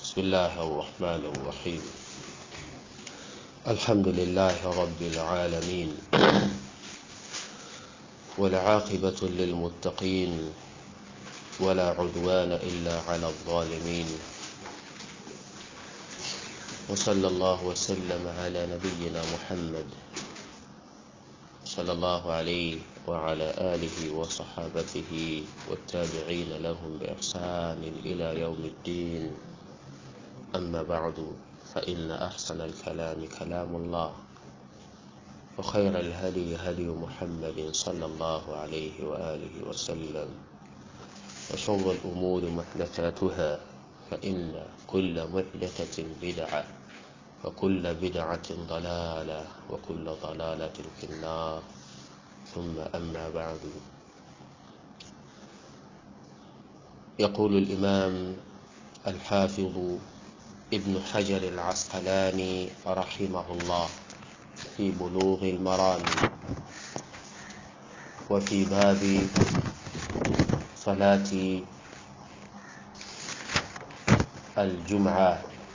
بسم الله الرحمن الرحيم الحمد لله رب العالمين والعاقبة للمتقين ولا عدوان إلا على الظالمين وصلى الله وسلم على نبينا محمد صلى الله عليه وعلى آله وصحابته والتابعين لهم بإحسان إلى يوم الدين أما بعد فإن أحسن الكلام كلام الله وخير الهدي هدي محمد صلى الله عليه وآله وسلم وشر الأمور محدثاتها فإن كل محدثة بدعة وكل بدعة ضلالة وكل ضلالة في النار ثم أما بعد يقول الإمام الحافظ ابن حجر العسقلاني رحمه الله في بلوغ المرام وفي باب صلاة الجمعة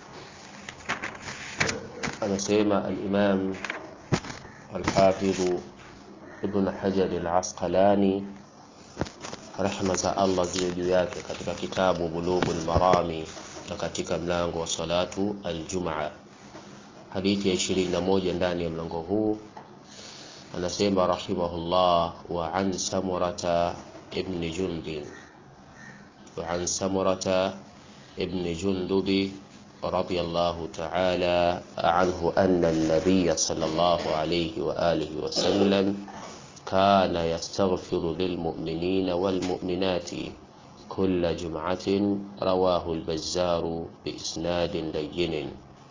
anasema al-Imam al-Hafidh Ibn Hajar al-Asqalani rahma za Allah ziwe juu yake katika kitabu Bulughul Marami na katika mlango wa salatu al-Jum'a hadithi ya 21 ndani ya mlango huu anasema rahimahullah wa an Samurata ibn Jundub wa an Samurata ibn Jundub رضي الله تعالى عنه أن النبي صلى الله عليه وآله وسلم كان يستغفر للمؤمنين والمؤمنات كل جمعة رواه البزار بإسناد لين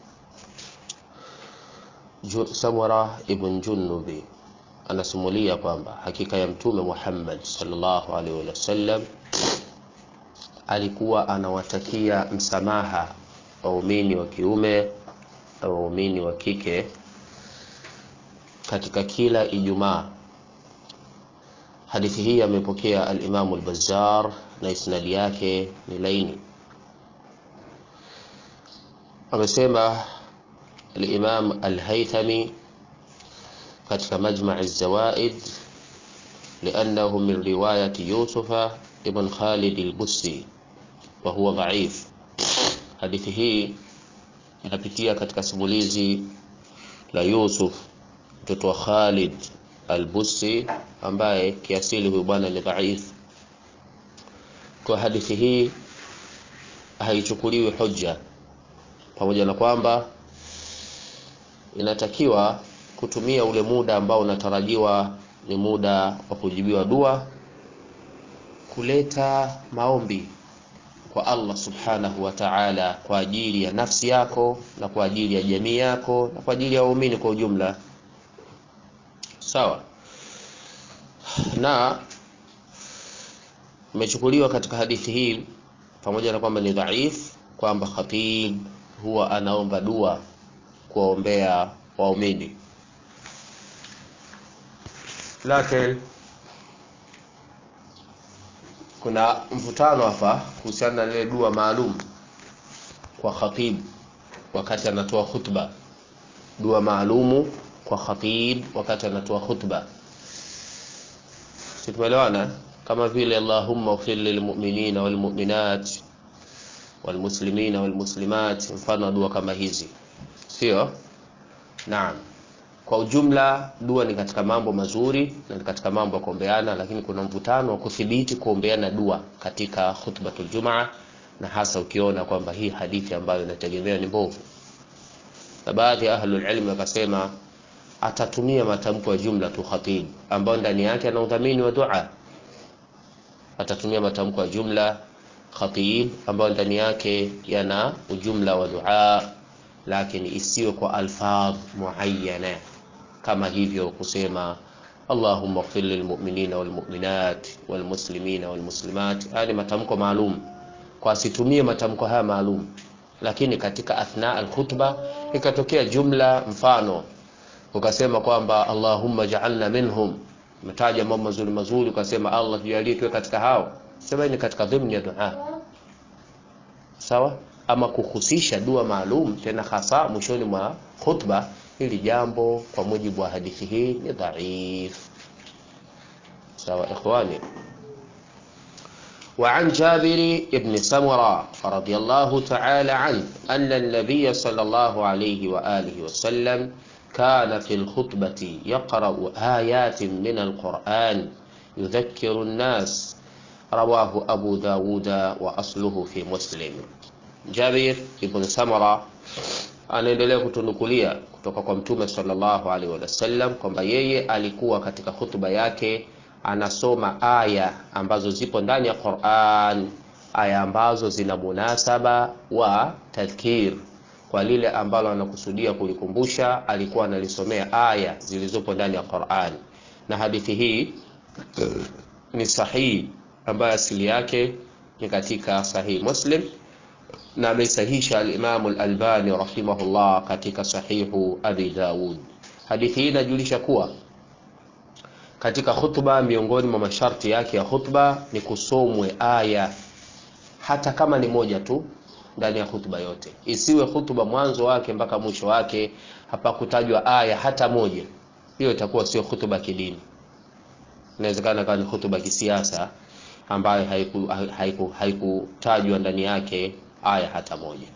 Samura ibn Junubi anasimulia kwamba hakika ya Mtume Muhammad sallallahu alaihi wasallam alikuwa anawatakia msamaha waumini wa kiume na waumini wa kike katika kila Ijumaa. Hadithi hii amepokea al-Imam al-Bazzar na isnadi yake ni laini. Amesema al-Imam al-Haythami katika Majma' az-Zawaid لأنه من رواية يوسف ابن خالد البسي وهو ضعيف hadithi hii inapitia katika simulizi la Yusuf mtoto wa Khalid al-Busi ambaye kiasili huyu bwana ni dhaifu. Kwa hadithi hii haichukuliwi hoja, pamoja na kwamba inatakiwa kutumia ule muda ambao unatarajiwa ni muda wa kujibiwa dua, kuleta maombi kwa Allah subhanahu wa ta'ala kwa ajili ya nafsi yako na kwa ajili ya jamii yako na kwa ajili ya waumini kwa ujumla sawa na imechukuliwa katika hadithi hii pamoja na kwamba ni dhaif kwamba khatib huwa anaomba dua kuwaombea waumini lakini kuna mvutano hapa kuhusiana na ile dua maalum kwa khatib wakati anatoa khutba dua maalumu kwa khatib wakati anatoa khutba situmeelewana kama vile allahumma ighfir lilmu'minina walmu'minat walmuslimina walmuslimat mfano dua kama hizi sio naam kwa ujumla dua ni katika mambo mazuri na ni katika mambo ya kuombeana lakini kuna mvutano wa kuthibiti kuombeana dua katika khutbatul jumaa na hasa ukiona kwamba hii hadithi ambayo inategemewa ni mbovu na baadhi ya ahlul ilm wakasema atatumia matamko ya jumla tu khatib ambayo ndani yake ana udhamini wa dua atatumia matamko ya jumla khatib ambayo ndani yake yana ujumla wa dua lakini isiwe kwa alfadh muayyana kama hivyo kusema Allahumma ighfir lilmu'minina walmu'minat walmuslimina walmuslimat haya ni matamko maalum kwa asitumie matamko haya maalum lakini katika athna alkhutba ikatokea jumla mfano ukasema kwamba Allahumma ja'alna minhum umetaja mambo mazuri mazuri ukasema Allah tujalie tuwe katika hao sema ni katika dhimni ya dua sawa ama kuhusisha dua maalum tena hasa mwishoni mwa khutba hili jambo kwa mujibu wa hadithi hii ni dhaif sawa ikhwani وعن جابر بن سمرة رضي الله تعالى عنه أن النبي صلى الله عليه وآله وسلم كان في الخطبة يقرأ آيات من القرآن يذكر الناس رواه أبو داود وأصله في مسلم جابر بن سمرة anaendelea kutunukulia kutoka kwa mtume sallallahu alaihi wasallam kwamba yeye alikuwa katika hutuba yake anasoma aya ambazo zipo ndani ya Qur'an, aya ambazo zina munasaba wa tadhkir kwa lile ambalo anakusudia kulikumbusha, alikuwa analisomea aya zilizopo ndani ya Qur'an. Na hadithi hii ni sahihi, ambayo asili yake ni katika sahihi Muslim na ameisahisha al-Imam al-Albani rahimahullah katika sahihu Abi Daud. Hadithi hii inajulisha kuwa katika khutba, miongoni mwa masharti yake ya khutba ni kusomwe aya, hata kama ni moja tu ndani ya khutba yote. Isiwe khutba mwanzo wake mpaka mwisho wake hapakutajwa aya hata moja, hiyo itakuwa sio khutba kidini. Inawezekana kama ni khutba kisiasa ambayo haikutajwa haiku, haiku ndani yake aya hata moja.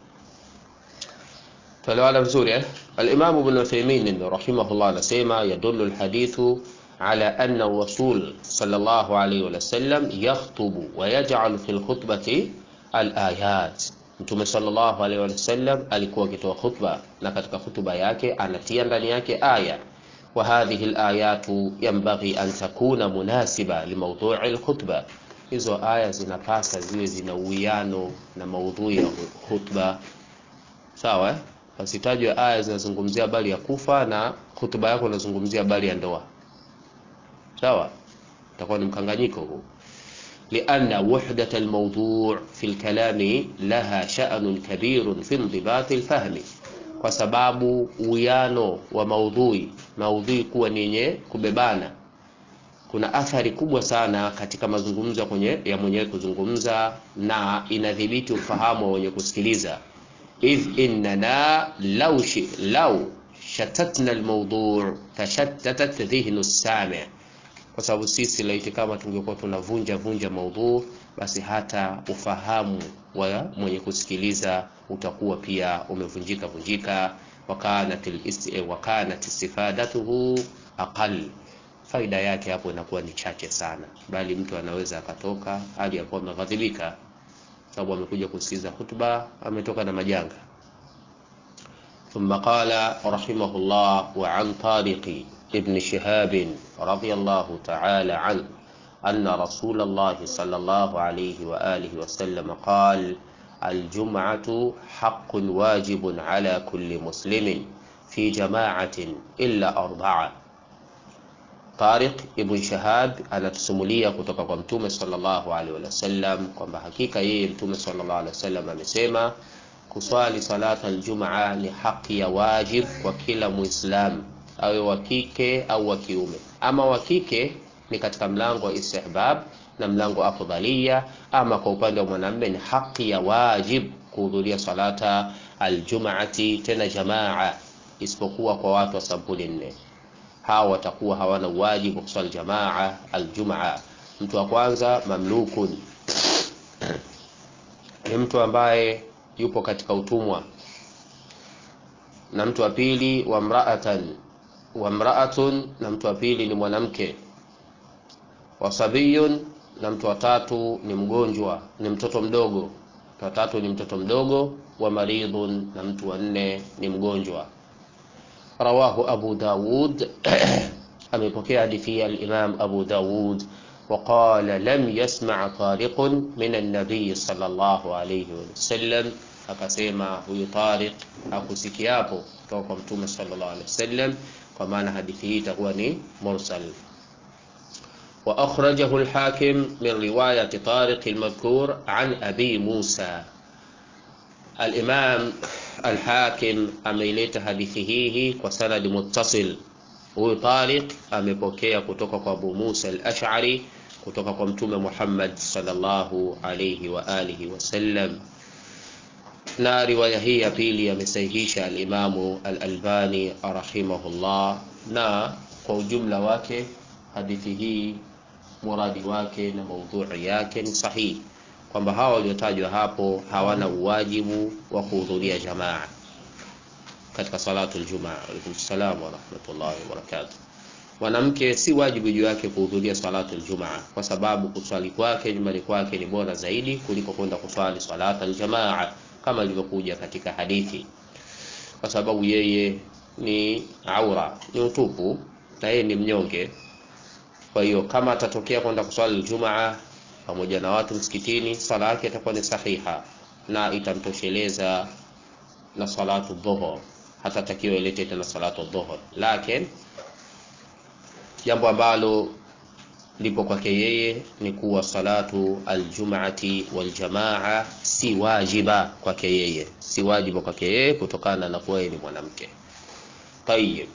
Tuelewana vizuri eh? Al-Imam Ibn Uthaymeen rahimahullah anasema yadullu al-hadithu ala anna rasul sallallahu alayhi wa sallam yakhutubu wa yaj'al fi al-khutbati al-ayat. Mtume sallallahu alayhi wa sallam alikuwa akitoa khutba na katika khutba yake anatia ndani yake aya wa hadhihi al-ayatu yanbaghi an takuna munasiba limawdu'i al-khutba hizo aya zinapasa ziwe zina uwiano na maudhui ya khutba sawa eh? Pasitajwe aya zinazungumzia habari ya kufa na hutuba yako inazungumzia habari ya ndoa sawa, itakuwa ni mkanganyiko huu. lianna wahdat almawdu' fi alkalami laha sha'nun kabirun fi indibati alfahmi, kwa sababu uwiano wa maudhui maudhui kuwa ni yenye kubebana kuna athari kubwa sana katika mazungumzo kwenye ya mwenyewe kuzungumza na inadhibiti ufahamu wa wenye kusikiliza. idh innana law shi law shatatna almawdu' tashattatat dhihnu as-sami', kwa sababu sisi laiti kama tungekuwa tunavunja vunja maudhu, basi hata ufahamu wa mwenye kusikiliza utakuwa pia umevunjika vunjika. wakanat wakanat istifadatuhu aqal faida yake hapo inakuwa ni chache sana, bali mtu anaweza akatoka hali ya kuwa ameghadhibika, sababu amekuja kusikiliza hutuba, ametoka na majanga. Thumma qala rahimahullah wa an Tariq ibn Shihab radiyallahu ta'ala an anna Rasulullah sallallahu alayhi wa alihi wa sallam qala الجمعة حق واجب على كل مسلم في جماعة إلا أربعة Tariq ibn Shahab anatusimulia kutoka kwa Mtume sallallahu alaihi wasallam kwamba hakika yeye Mtume sallallahu alaihi wasallam amesema kuswali salata aljumaa ni haki ya wajib kwa kila Muislam, awe wa kike au wa kiume. Ama wa kike ni katika mlango wa istihbab na mlango wa afdhalia, ama kwa upande wa mwanamume ni haki ya wajib kuhudhuria salata aljumaati, tena jamaa, isipokuwa kwa watu wa sampuli nne hawa watakuwa hawana wajibu wa kuswali jamaa aljumaa. Mtu wa kwanza mamlukun, ni mtu ambaye yupo katika utumwa, na mtu wa pili wa mraatan wa mraatun, na mtu wa pili ni mwanamke, wa sabiyun, na mtu wa tatu ni mgonjwa, ni mtoto mdogo, mtu wa tatu ni mtoto mdogo, wa maridhun, na mtu wa nne ni mgonjwa. Rawahu Abu Dawud amepokea hadithi ya al-Imam Abu Dawud waqala lam yasma' Tariqun min an-nabiy sallallahu alayhi wasallam, akasema huyu Tariq hakusikiapo kutoka kwa Mtume sallallahu alayhi wasallam, kwa maana hadithi hii itakuwa ni mursal. Wa akhrajahu al-Hakim min riwayati Tariq al-madhkur an Abi Musa Al-Imam Al-Hakim ameileta hadithi hii kwa sanadi muttasil. Huyu Tariq amepokea kutoka kwa Abu Musa Al-Ash'ari kutoka kwa Mtume Muhammad sallallahu alayhi wa alihi wasallam. na riwaya hii ya pili amesahihisha alimamu al-Albani rahimahullah, na kwa ujumla wake hadithi hii muradi wake na maudhui yake ni sahihi, kwamba hawa waliotajwa hapo hawana uwajibu wa kuhudhuria jamaa katika salatu aljumaa. Alaykum salaam wa rahmatullahi wa barakatuh. Mwanamke si wajibu juu yake kuhudhuria salatu aljumaa, kwa sababu kuswali kwake nyumbani kwake ni bora zaidi kuliko kwenda kuswali salatu aljamaa kama ilivyokuja katika hadithi, kwa sababu yeye ni aura, ni utupu na yeye ni mnyonge. Kwa hiyo kama atatokea kwenda kuswali aljumaa pamoja na watu msikitini, swala yake itakuwa ni sahiha na itamtosheleza na salatu dhuhur, hatatakiwa ilete tena salatu dhuhur. Lakini jambo ambalo lipo kwake yeye ni kuwa salatu aljumaati waljamaa si wajiba kwake yeye, si wajiba kwake yeye kutokana na kuwa yeye ni mwanamke. Tayyib.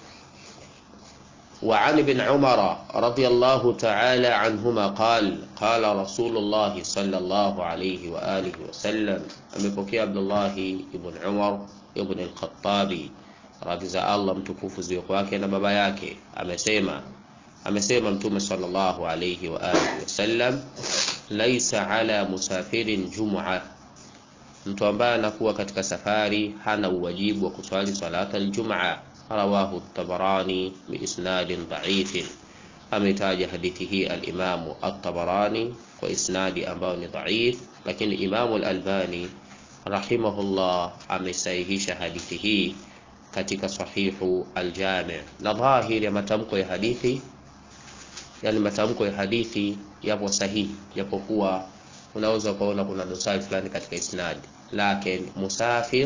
وعن ابن عمر رضي الله تعالى عنهما قال قال رسول الله صلى الله عليه وآله وسلم amepokea Abdullahi ibn Umar ibn al-Khattabi radhi za Allah mtukufu ziwe kwake na baba yake, amesema amesema Mtume sallallahu alayhi wa alihi wasallam, laisa ala musafirin jum'a, mtu ambaye anakuwa katika safari hana uwajibu wa kuswali salata al-jum'a rawahu at-Tabarani biisnadin dha'ifin, ametaja hadithi hii al-Imamu at-Tabarani kwa isnadi ambayo ni dha'if, lakini Imamu al-Albani rahimahullah amesahihisha hadithi hii katika sahihu al-Jami', na dhahiri ya matamko ya hadithi, yani matamko ya hadithi yapo sahihi, japokuwa unaweza ukaona kuna dosari fulani katika isnadi, lakini musafir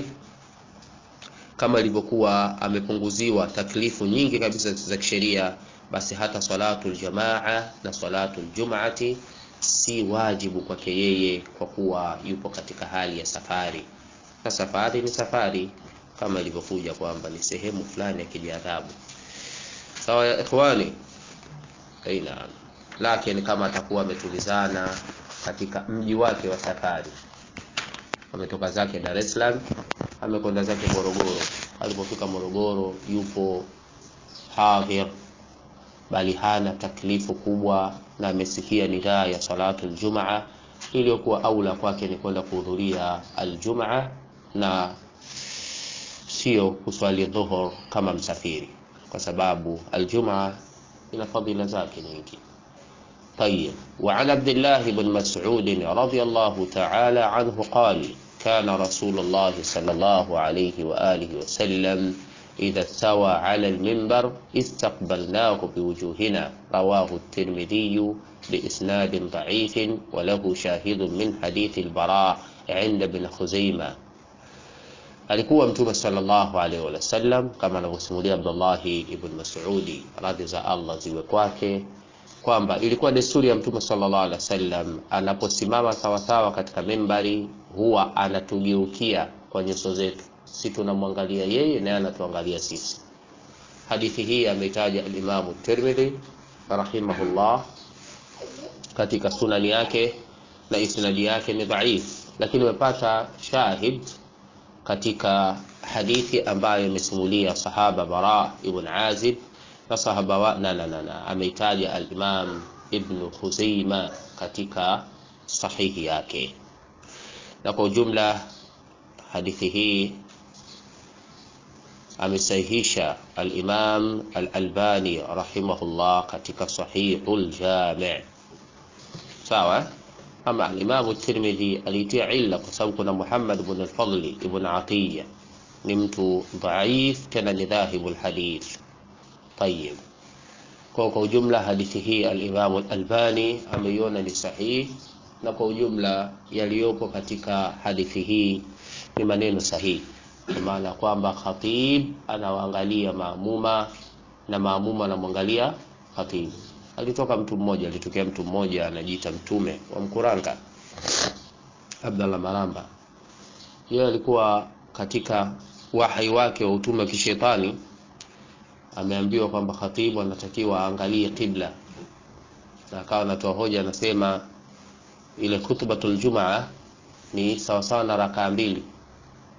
kama ilivyokuwa amepunguziwa taklifu nyingi kabisa za kisheria, basi hata salatu aljamaa na salatu aljum'ati si wajibu kwake yeye, kwa kuwa yupo katika hali ya safari, na safari ni safari kama ilivyokuja kwamba ni sehemu fulani ya kijiadhabu. Sawa ya ikhwani, aina lakini kama atakuwa ametulizana katika mji wake wa safari, ametoka zake Dar es Salaam amekwenda zake Morogoro. Alipofika Morogoro, yupo hadhir, bali hana taklifu kubwa, na amesikia nidaa ya salatu aljumaa, iliyokuwa aula kwake ni kwenda kuhudhuria aljumaa na sio kuswali dhuhur kama msafiri, kwa sababu aljumaa ina fadhila zake nyingi. طيب وعن عبد الله بن مسعود رضي الله تعالى عنه قال كان رسول الله صلى الله عليه وآله وسلم إذا استوى على المنبر استقبلناه بوجوهنا رواه الترمذي بإسناد ضعيف وله شاهد من حديث البراء عند ابن خزيمة alikuwa mtume sallallahu alaihi wasallam kama anavyosimulia Abdullahi ibn Mas'udi radhi za Allah ziwe kwake kwamba ilikuwa desturi ya mtume sallallahu alaihi wasallam anaposimama sawasawa katika mimbari huwa anatugeukia kwa nyuso zetu, si tunamwangalia yeye naye anatuangalia sisi. Hadithi hii ameitaja al-Imamu Tirmidhi rahimahullah katika sunani yake na isnadi yake ni dhaif, lakini umepata shahid katika hadithi ambayo imesimulia sahaba Bara ibn Azib na sahaba wa na, na, na, na ameitaja al-Imam Ibn Khuzaima katika sahihi yake, na kwa ujumla hadithi hii amesahihisha al-Imam al-Albani rahimahullah katika Sahihul Jami' sawa. Ama al-Imam at-Tirmidhi alitia illa kwa sababu kuna Muhammad ibn al-Fadl ibn Atiyya ni mtu dhaif, tena ni dhahibul hadith Tayib. Kwa kwa ujumla hadithi hii al-Imam al-Albani ameiona ni sahihi, na kwa ujumla yaliyopo katika hadithi hii ni maneno sahihi, kwa maana kwamba khatib anawaangalia maamuma na maamuma anamwangalia khatib. Alitoka mtu mmoja, alitokea mtu mmoja anajiita mtume wa Mkuranga, Abdallah Maramba. Yeye alikuwa katika wahai wake wa utume wa kishetani ameambiwa kwamba khatibu anatakiwa aangalie kibla, na akawa anatoa hoja, anasema ile khutbatul jumaa ni sawasawa na rakaa mbili,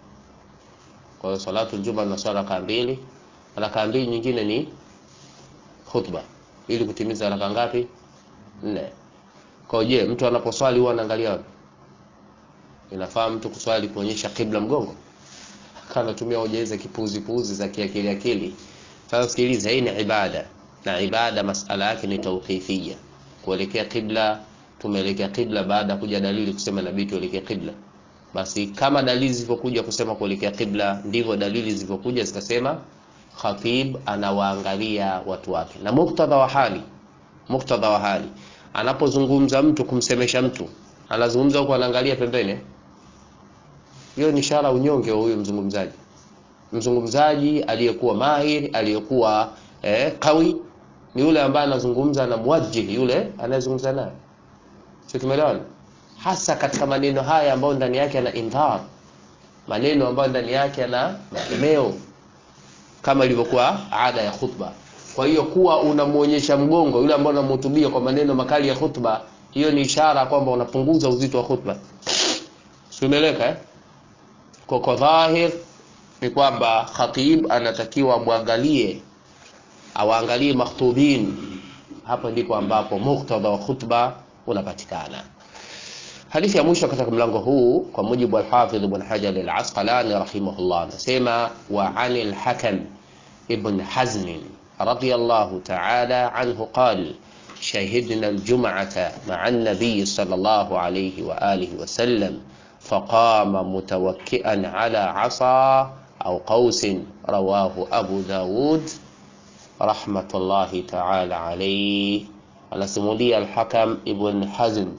Kwa hiyo salatu aljuma na swala rakaa mbili, rakaa mbili nyingine ni khutba, ili kutimiza rakaa ngapi? Nne. Kwa hiyo je, mtu anaposwali huwa anaangalia wapi? Inafaa mtu kuswali kuonyesha kibla mgongo? Kana tumia hoja hizo kipuzi puzi za kiakili akili. Sasa sikiliza, hii ni ibada na ibada masala yake ni tawqifia. Kuelekea kibla, tumeelekea kibla baada ya kuja dalili kusema nabii tuelekee kibla. Basi kama dalili zilivyokuja kusema kuelekea kibla, ndivyo dalili zilivyokuja zikasema khatib anawaangalia watu wake, na muktadha wa hali, muktadha wa hali, anapozungumza mtu kumsemesha mtu, anazungumza huko anaangalia pembeni. Hiyo ni ishara unyonge wa huyo mzungumzaji. Mzungumzaji aliyekuwa mahir, aliyekuwa eh, kawi ni yule ambaye anazungumza na muwajjih, yule anayezungumza naye, sio? Tumeelewana? hasa katika maneno haya ambayo ndani yake yana indhar, maneno ambayo ndani yake yana makemeo kama ilivyokuwa ada ya khutba. Kwa hiyo kuwa unamuonyesha mgongo yule ambaye unamhutubia kwa maneno makali ya khutba, hiyo ni ishara kwamba unapunguza uzito wa khutba. Simeleka eh? Kwa kwa dhahir ni kwamba khatib anatakiwa mwangalie, awaangalie makhtubin. Hapo ndipo ambapo muktadha wa khutba unapatikana. Hadithi ya mwisho katika mlango huu kwa mujibu wa Al-Hafidh Ibn Hajar Al-Asqalani rahimahullah anasema wa anil Hakam ibn Hazm radiyallahu ta'ala anhu qala شهدنا الجمعة مع النبي صلى الله عليه وآله وسلم فقام متوكئا على عصا أو قوس رواه أبو داود رحمة الله تعالى عليه على سمولي الحكم ابن حزم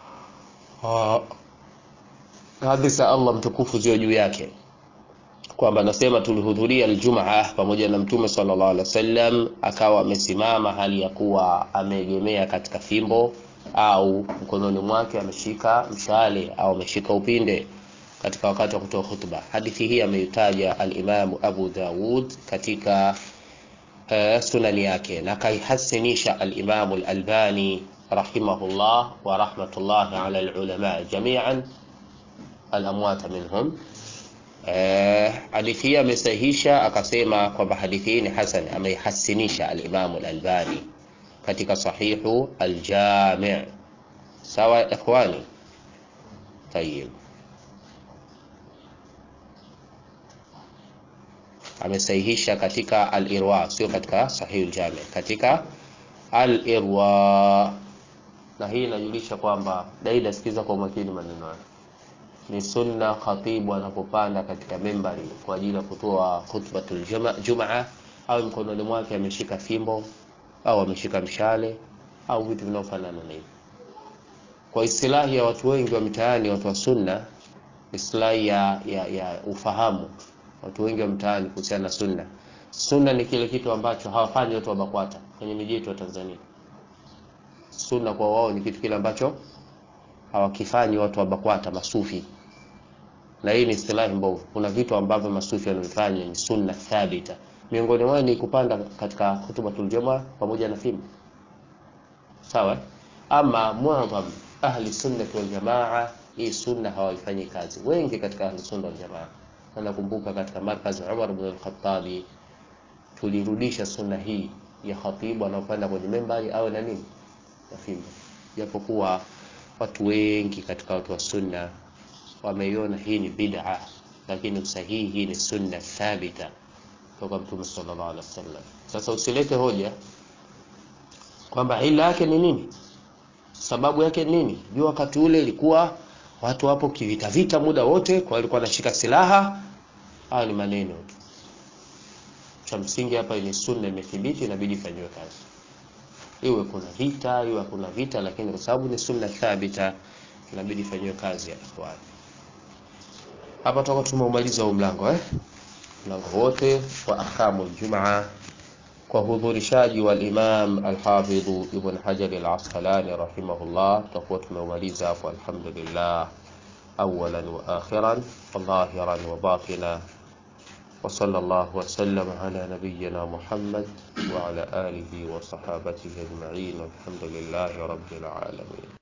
hadhi za Allah mtukufu ziwe juu yake kwamba anasema tulihudhuria aljumaa pamoja na mtume sallallahu alaihi wasallam, akawa amesimama hali ya kuwa ameegemea katika fimbo au mkononi mwake ameshika mshale au ameshika upinde katika wakati wa kutoa khutba. Hadithi hii ameitaja al-Imamu Abu Dawud katika uh, sunani yake na kaihasinisha al-Imamu al-Albani rahimahullah wa rahmatullahi ala al-ulama jami'an al-amwata minhum hadithi hii amesahihisha akasema kwamba hadithi hii ni hasan, ameihasinisha al-Imam al-Albani katika sahihu al-Jami'. Sawa ikhwani, tayib. Amesahihisha katika al-Irwa, sio katika sahihu al-Jami', katika al-Irwa. Na hii inajulisha kwamba daida, sikiza kwa umakini maneno haya ni sunna khatibu anapopanda katika membari kwa ajili ya kutoa khutbatul jumaa, au mkononi mwake ameshika fimbo au ameshika mshale au vitu vinavyofanana na hivyo. Kwa istilahi ya watu wengi wa mitaani, watu wa sunna, istilahi ya, ya, ya ufahamu watu wengi wa mtaani kuhusiana na sunna. Sunna ni kile kitu ambacho hawafanyi watu wa BAKWATA kwenye miji yetu ya Tanzania. Sunna kwa wao ni kitu kile ambacho hawakifanyi watu wa BAKWATA masufi na hii ni istilahi mbovu. Kuna vitu ambavyo masufi wanavifanya ni sunna thabita, miongoni mwao ni kupanda katika hutubatul jumaa pamoja na fimbo, sawa. Ama muadham ahli sunna wal jamaa, hii sunna hawaifanyi kazi, wengi katika ahli sunna wal jamaa. Na nakumbuka katika markazi Umar ibn al-Khattab tulirudisha sunna hii ya khatibu anaopanda kwenye membari awe na nini na fimbo, japokuwa watu wengi katika watu wa sunna wameiona hii ni bid'a, lakini usahihi hii ni sunna thabita kutoka Mtume sallallahu alaihi wasallam. Sasa usilete hoja kwamba ila yake ni nini, sababu yake ni nini. Jua wakati ule ilikuwa watu wapo kivita vita muda wote, kwa walikuwa wanashika silaha. Haya ni maneno tu. Cha msingi hapa ni sunna imethibiti, inabidi ifanyiwe kazi, iwe kuna vita, iwe kuna vita, lakini kwa sababu ni sunna thabita, inabidi ifanyiwe kazi ya ikhwani. Hapa tutakuwa tumeumaliza huu mlango eh, mlango wote wa ahkamul jumaa kwa hudhurishaji wa Imam al-Hafidh Ibn Hajar al-Asqalani rahimahullah, tutakuwa tumeumaliza hapo, alhamdulillah, awalan wa akhiran wa dhahiran wa batina wa sallallahu wa sallam ala nabiyyina Muhammad wa ala alihi wa sahabatihi ajma'in walhamdulillahi rabbil alamin.